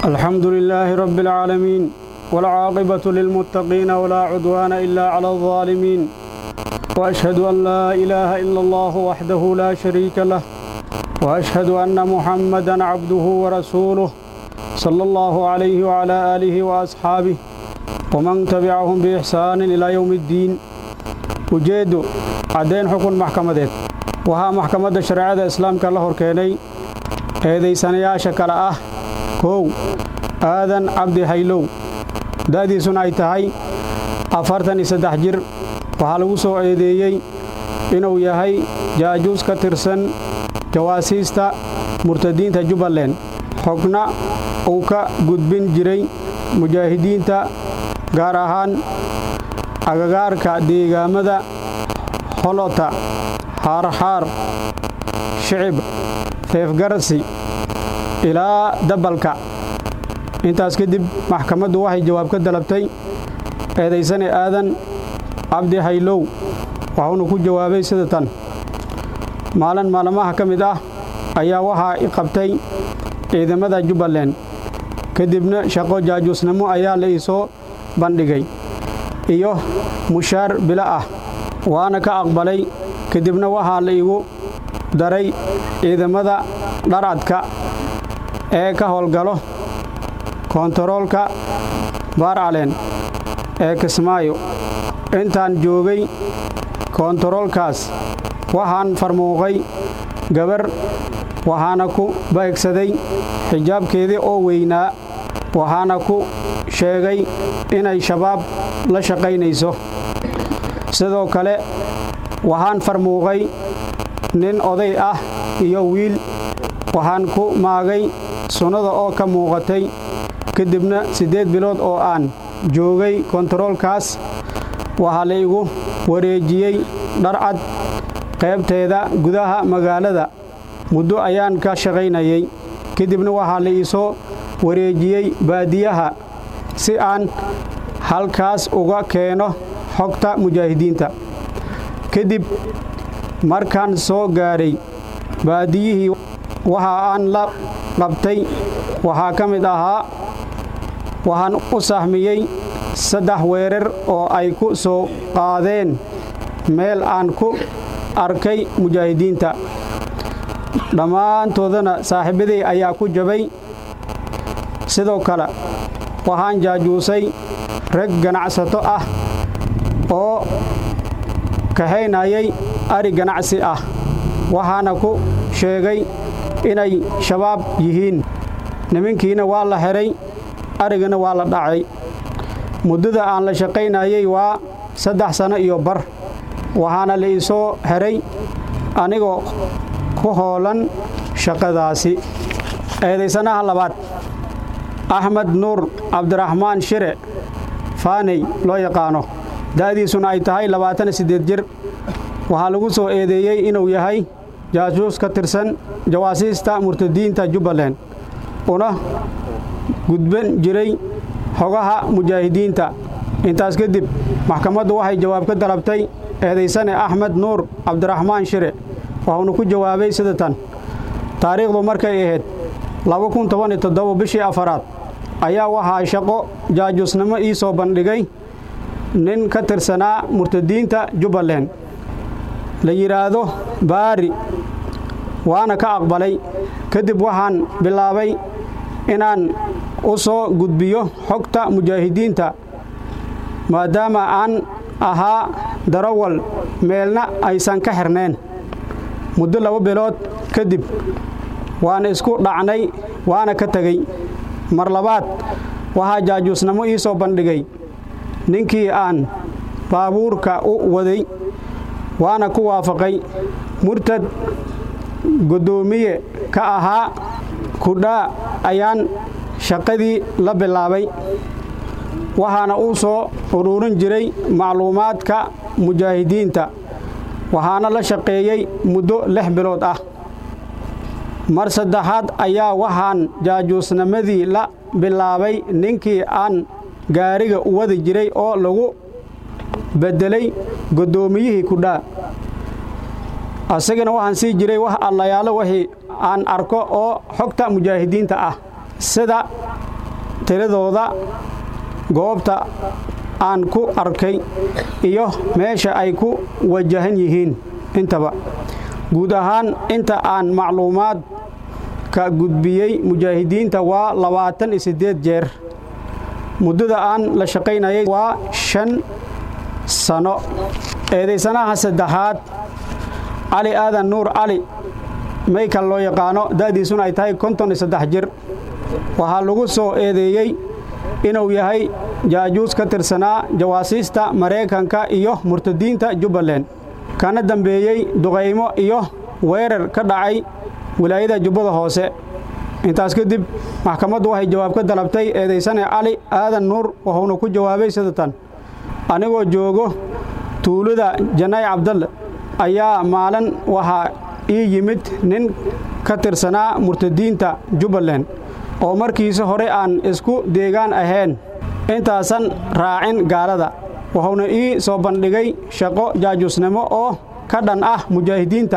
الحمد لله رب العالمين والعاقبة للمتقين ولا عدوان إلا على الظالمين وأشهد أن لا إله إلا الله وحده لا شريك له وأشهد أن محمدا عبده ورسوله صلى الله عليه وعلى آله وأصحابه ومن تبعهم بإحسان إلى يوم الدين ujeeddu caddayn xukun maxkamadeed waxaa maxkamadda shareecada islaamka la hor keenay eedaysanayaasha kale ah kow aadan cabdi haylow da'diisuna ay tahay afartan iyo saddex jir waxaa lagu soo eedeeyey inuu yahay jaajuus ka tirsan jawaasiista murtadiinta jubbaland xogna uu ka gudbin jiray mujaahidiinta gaar ahaan agagaarka deegaamada holota xaarxaar shicib feefgarasi ilaa dabalka intaas kadib maxkamaddu waxay jawaab ka dalabtay eedaysane aadan cabdi haylow waxuuna ku jawaabay sida tan maalin maalmaha ka mid ah ayaa waxaa i qabtay ciidamada jubbaland kadibna shaqo jaajuusnimo ayaa la ii soo bandhigay iyo mushaar bilo ah waana ka aqbalay kadibna waxaa la igu daray ciidamada dharcadka ee ka howlgalo koontaroolka baarcaleen ee kismaayo intaan joogay koontaroolkaas waxaan farmuuqay gabar waxaana ku baegsaday xijaabkeedii oo weynaa waxaana ku sheegay inay shabaab la shaqaynayso sidoo kale waxaan farmuuqay nin oday ah iyo wiil waxaan ku maagay sunnada oo ka muuqatay kadibna siddeed bilood oo aan joogay kontaroolkaas waxaa la igu wareejiyey dharcad qaybteeda gudaha magaalada muddo ayaan ka shaqaynayay kadibna waxaa la ii soo wareejiyey baadiyaha si aan halkaas uga keeno xogta mujaahidiinta kadib markaan soo gaadhay baadiyihii waxa aan la qabtay waxaa ka mid ahaa waxaan u sahmiyey saddex weerar oo ay ku soo qaadeen meel aan ku arkay mujaahidiinta dhammaantoodana saaxiibaday ayaa ku jabay sidoo kale waxaan jaajuusay rag ganacsato ah oo kahaynayay ari ganacsi ah waxaana ku sheegay inay shabaab yihiin nimankiina waa la xidhay arigana waa la dhacay muddada aan la shaqaynayay waa saddex sanno iyo bar waxaana la ii soo xidhay anigoo ku hoolan shaqadaasi eedaysanaha labaad axmed nuur cabdiraxmaan shire faaney loo yaqaano da'diisuna ay tahay labaatan siddeed jir waxaa lagu soo eedeeyey inuu yahay jaasuus ka tirsan jawaasiista murtadiinta jubbaland una gudban jiray xogaha mujaahidiinta intaas kadib maxkamaddu waxay jawaab ka dalabtay eedaysane axmed nuur cabdiraxmaan shire waxuuna ku jawaabay sida tan taariikhdu markay ahayd bishii afaraad ayaa waxaa shaqo jaajuusnimo ii soo bandhigay nin ka tirsanaa murtadiinta jubbaland la yidhaahdo baari waana ka aqbalay kadib waxaan bilaabay inaan u soo gudbiyo xogta mujaahidiinta maadaama aan ahaa darawal meelna aysan ka xirnayn muddo laba bilood kadib waan isku dhacnay waana ka tegey mar labaad waxaa jaajuusnimo ii soo bandhigay ninkii aan baabuurka u waday waana ku waafaqay murtad guddoomiye ka ahaa kudhaa ayaan shaqadii la bilaabay waxaana uu soo uruurin jiray macluumaadka mujaahidiinta waxaana la shaqeeyey muddo lix bilood ah mar saddexaad ayaa waxaan jaajuusnimadii la bilaabay ninkii aan gaariga u wadi jiray oo lagu beddelay guddoomiyihii kudhaa asagana waxaan sii jiray wax allayaalo wixii aan arko oo xogta mujaahidiinta ah sida tiradooda goobta aan ku arkay iyo meesha ay ku wajahan yihiin intaba guud ahaan inta aan macluumaad ka gudbiyey mujaahidiinta waa labaatan iyo siddeed jeer muddada aan la shaqaynayay waa shan sano eedaysanaha saddexaad cali aadan nuur cali maykal loo yaqaano da'diisuna ay tahay konton iyo saddex jir waxaa lagu soo eedeeyey inuu yahay jaajuus ka tirsanaa jawaasiista maraykanka iyo murtadiinta jubbaland kana dambeeyey duqaymo iyo weerar ka dhacay wilaayada jubbada hoose intaas kadib maxkamaddu waxay jawaab ka dalabtay eedaysane cali aadan nuur wuxuuna ku jawaabay sidatan anigoo joogo tuulada janaay cabdalle ayaa maalin waxaa ii yimid nin ka tirsanaa murtadiinta jubbaland oo markiisa hore aan isku deegaan ahayn intaasan raacin gaalada wuxuuna ii soo bandhigay shaqo jaajuusnimo oo ka dhan ah mujaahidiinta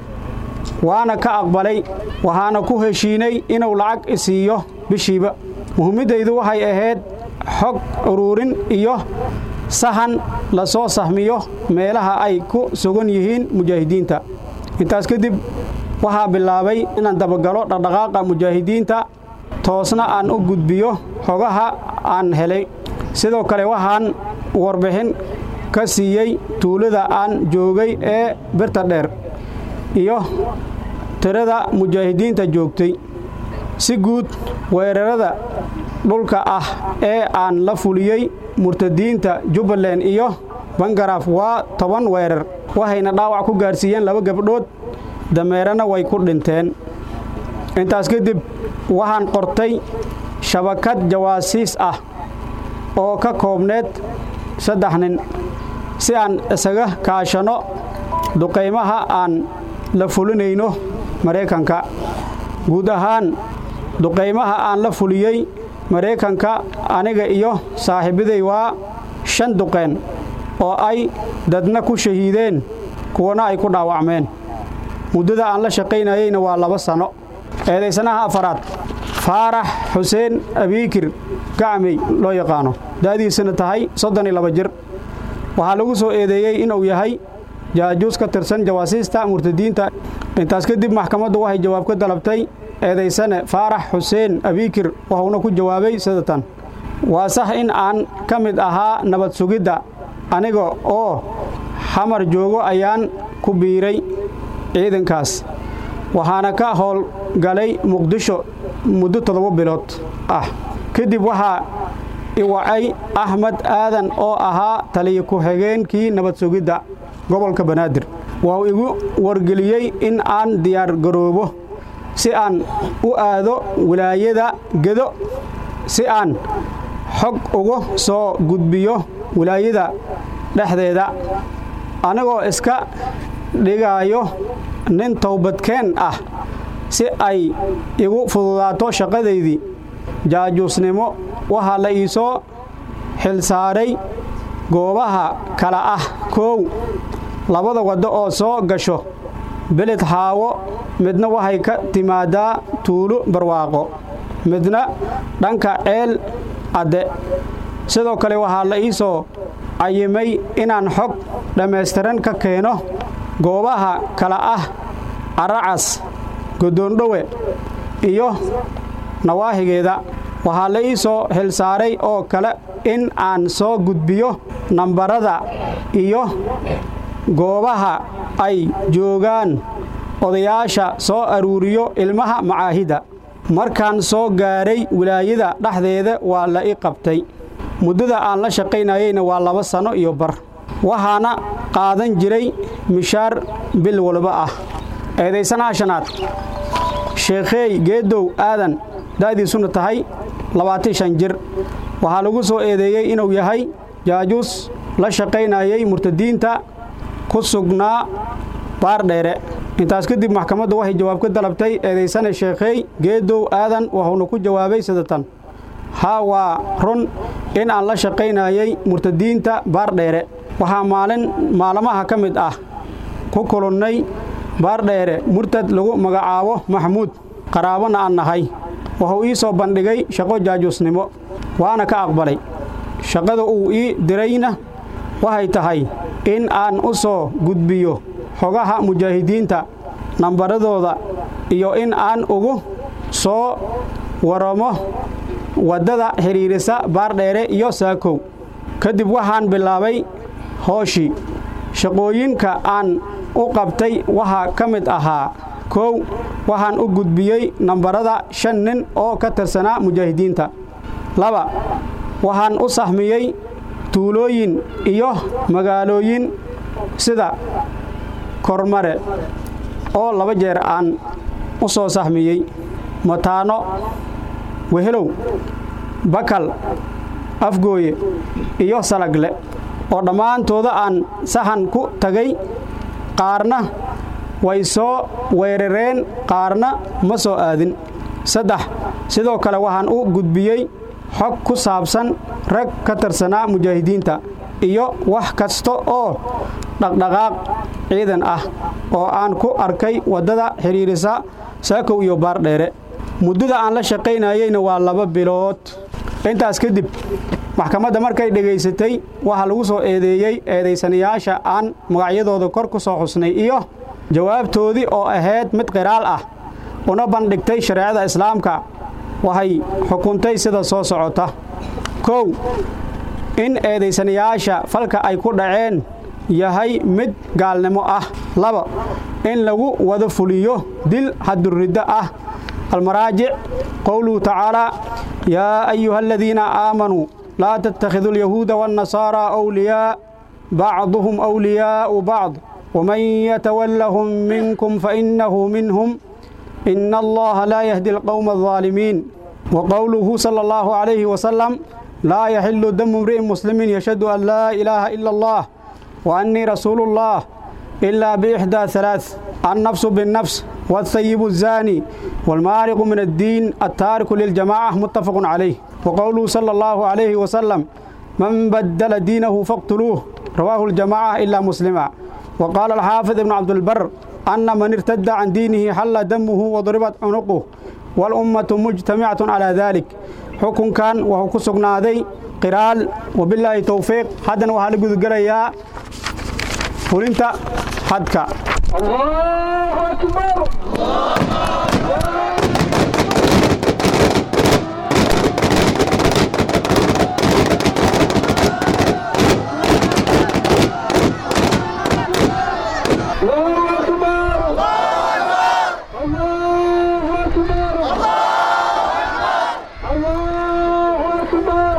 waana ka aqbalay waxaana ku heshiinay inuu lacag isiiyo bishiiba muhiimmaddaydu waxay ahayd xog uruurin iyo sahan la soo sahmiyo meelaha ay ku sugan yihiin mujaahidiinta intaas kadib waxaa bilaabay inaan dabagalo dhaqdhaqaaqa mujaahidiinta toosna aan u gudbiyo xogaha aan helay sidoo kale waxaan warbixin ka siiyey tuulada aan joogay ee birta dheer iyo tirada mujaahidiinta joogtay si guud weerarada dhulka ah ee aan la fuliyey murtadiinta jubbaland iyo bangaraaf waa toban weerar waxayna dhaawac ku gaarsiiyeen laba gabdhood dameerana way ku dhinteen intaas kadib waxaan qortay shabakad jawaasiis ah oo ka koobneed saddex nin si aan isaga kaashano duqaymaha aan la fulinayno maraykanka guud ahaan duqaymaha aan la fuliyey maraykanka aniga iyo saaxiibaday waa shan duqeen oo ay dadna ku shahiideen kuwana ay ku dhaawacmeen muddada aan la shaqaynayeyna waa laba sanno eedaysanaha afaraad faarax xuseen abiikir gacmey loo yaqaano da'diisana tahay soddon iyo laba jir waxaa lagu soo eedeeyey inuu yahay jaajuus ka tirsan jawaasiista murtadiinta intaas kadib maxkamaddu waxay jawaab ka dalabtay eedaysane faarax xuseen abiikir wuxuuna ku jawaabay sidatan waa sax in aan ka mid ahaa nabad sugidda aniga oo xamar joogo ayaan ku biiray ciidankaas waxaana ka howlgalay muqdisho muddo toddoba bilood ah kadib waxaa iwacay axmed aadan oo ahaa taliya ku-xigeenkii nabad sugidda gobolka banaadir wuxuu igu wargeliyey in aan diyaar garoobo si aan u aado wilaayada gedo si aan xog uga soo gudbiyo wilaayada dhexdeeda anigoo iska dhigaayo nin towbadkeen ah si ay igu fududaato shaqadaydii jaajuusnimo waxaa la iisoo xilsaaray goobaha kala ah koow labada waddo oo soo gasho beled xaawo midna waxay ka timaadaa tuulo barwaaqo midna dhanka ceel adde sidoo kale waxaa la ii soo cayimay inaan xog dhammaystiran ka keeno goobaha kala ah caracas godoondhowe iyo nawaahigeeda waxaa la ii soo xilsaaray oo kale in aan soo gudbiyo nambarada iyo goobaha ay joogaan odayaasha soo aruuriyo ilmaha macaahidda markaan soo gaaray wilaayada dhexdeeda waa la i qabtay muddada aan la shaqaynayeyna waa laba sanno iyo bar waxaana qaadan jiray mishaar bil walba ah eedaysanaha shanaad sheekheey geedow aadan da'diisuna tahay labaatan shan jir waxaa lagu soo eedeeyey inuu yahay jaajuus la shaqaynayey murtadiinta ku sugnaa baardheere intaas kadib maxkamaddu waxay jawaab ka dalabtay eedaysane sheekheey geedow aadan wuxuuna ku jawaabay sidatan haa waa run in aan la shaqaynayey murtadiinta baardheere waxaa maalin maalmaha ka mid ah ku kulunnay baardheere murtad lagu magacaabo maxamuud qaraabana aan nahay wuxuu ii soo bandhigay shaqo jaajuusnimo waana ka aqbalay shaqada uu ii dirayna waxay tahay in aan u soo gudbiyo xogaha mujaahidiinta nambaradooda iyo in aan ugu soo waramo waddada xidhiirisa baardheere iyo saakow kadib waxaan bilaabay hooshii shaqooyinka aan u qabtay waxaa ka mid ahaa kow waxaan u gudbiyey nambarada shan nin oo ka tirsanaa mujaahidiinta laba waxaan u sahmiyey tuulooyin iyo magaalooyin sida kormare oo laba jeer aan u soo sahmiyey mataano wehelow bakal afgooye iyo salagle oo dhammaantooda aan sahan ku tagay qaarna way soo weerareen qaarna ma soo aadin saddex sidoo kale waxaan u gudbiyey xog ku saabsan rag ka tirsanaa mujaahidiinta iyo wax kasta oo dhaqdhaqaaq ciidan ah oo aan ku arkay waddada xidhiirisa saakow iyo baardheere muddada aan la shaqaynayeyna waa laba bilood intaas kadib maxkamadda markay dhegaysatay waxaa lagu soo eedeeyey eedaysanayaasha aan magacyadooda kor ku soo xusnay iyo jawaabtoodii oo ahayd mid qiraal ah una bandhigtay shareecada islaamka waxay xukuntay sida soo socota kow in eedaysanayaasha falka ay ku dhaceen yahay mid gaalnimo ah laba in lagu wada fuliyo dil xaduriddo ah almaraajic qowluhu tacaalaa yaa ayuha aladiina aamanuu laa tattakhiduu alyahuuda waannasaaraa awliyaa bacduhum awliyaa'u bacd waman yatawallahum minkum fainnahu minhum ina allaha laa yahdi alqowma aldaalimiin wa qowluhu sala allahu calayhi wasalam laa yaxilu damu imri'in muslimin yashhadu an laa ilaaha ila allah wa annii rasuulu ullah ilaa biixdaa halaath annafsu binnafs والثيب الزاني والمارق من الدين التارك للجماعة متفق عليه وقوله صلى الله عليه وسلم من بدل دينه فاقتلوه رواه الجماعة إلا مسلما وقال الحافظ ابن عبد البر أن من ارتد عن دينه حل دمه وضربت عنقه والأمة مجتمعة على ذلك حكم كان وهو كسقنا ذي قرال وبالله توفيق حدا وهل قد قريا فلنت حدك الله أكبر الله أكبر الله أكبر الله أكبر